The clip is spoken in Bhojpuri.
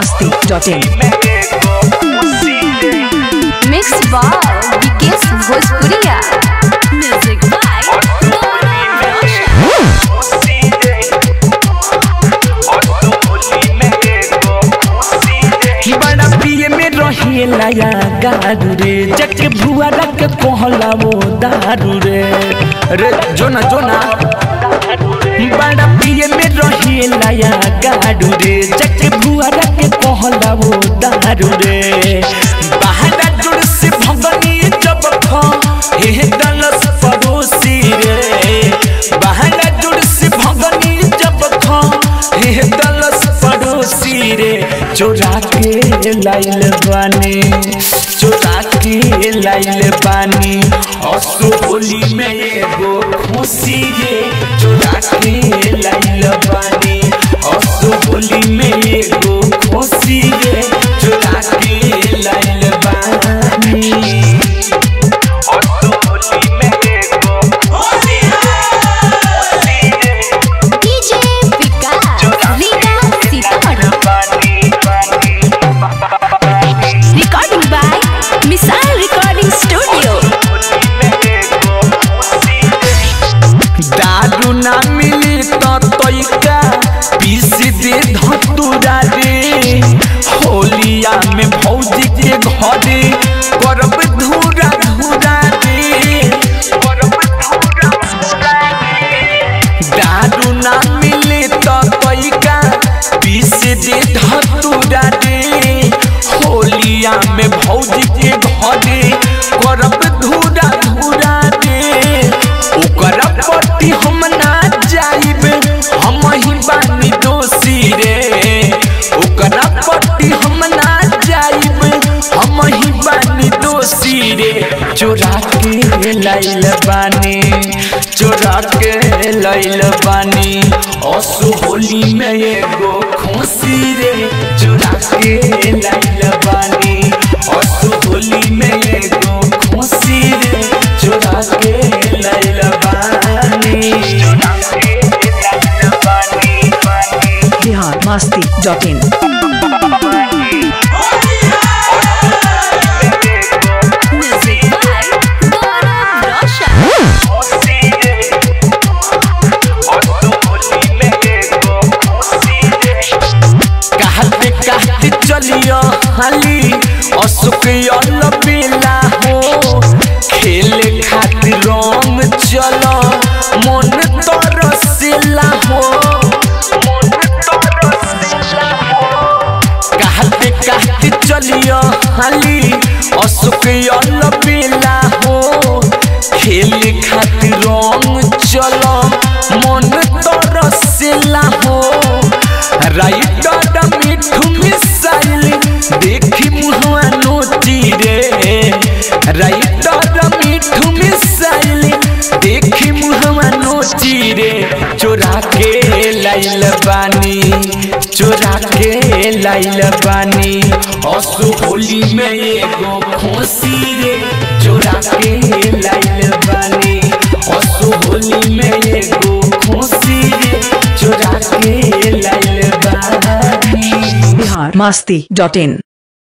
masti.in मिक्स बाय विकेश भोजपुरिया म्यूजिक बाय बड़ा पिए में रहेला या गारू रे जक भुआ रख कहला वो दारू रे रे जोना जोना बड़ा पिए में रहेला या गारू रे जक भुआ रख कहला वो दारू रे बाहर जुड़ से भगनी जब खा हे दलस पड़ोसी रे बाहर जुड़ से भगनी जब खा हे दलस पड़ोसी रे चोरा के लाइल बानी चोरा के लाइल बानी असो होली में एगो खुशी रे चोरा के लाइल बानी असो होली में एगो खुशी रे चोरा के लाइल बानी असो होली में एगो खुशी DJ Vikas Riga Sitamarhi recording by missile recording studio दारू ना मिली तो तोइका पीस दे धतुरा रे होलिया में भौजी के घरे करब धूरा धूरा रे करब धूरा धूरा रे दारू ना मिली तो तोइका पीस दे धतुरा रे होलिया में भौजी के घरे करब धूरा धूरा रे ओकर पट्टी हम ना जाइब हम ही बानी दोषी रे ओकर पट्टी हम ना जाइब हम ही बानी दोषी रे चोरा के लाइल बानी चोरा के लाइल बानी असु होली में एगो खुशी रे चोरा के लाइल बानी असु होली में एगो खुशी रे चोरा के लाइल बानी चोरा के लाइल बानी बानी Bihar masti.in music by Gaurav Roshan कहते कहते चलियो हाली अशोक अल बेला हो खेले खातिर रंग चलो मन तरसेला हो मन तरसेला हो कहते कहते चलियो हाली अशोक अल बेला हो खेले खातिर रंग चलो मन तरसेला हो राइटर मिठू मिसाइल देखी मुहवा नोची रे राइटर मिठू मिसाइल देखी मुहवा नोची रे चोरा के लाइल बानी चोरा के लाइल बानी असु होली में एगो खुशी रे चोरा के लाइल बानी असु होली में एगो खुशी रे चोरा के लाइल बानी Bihar masti.in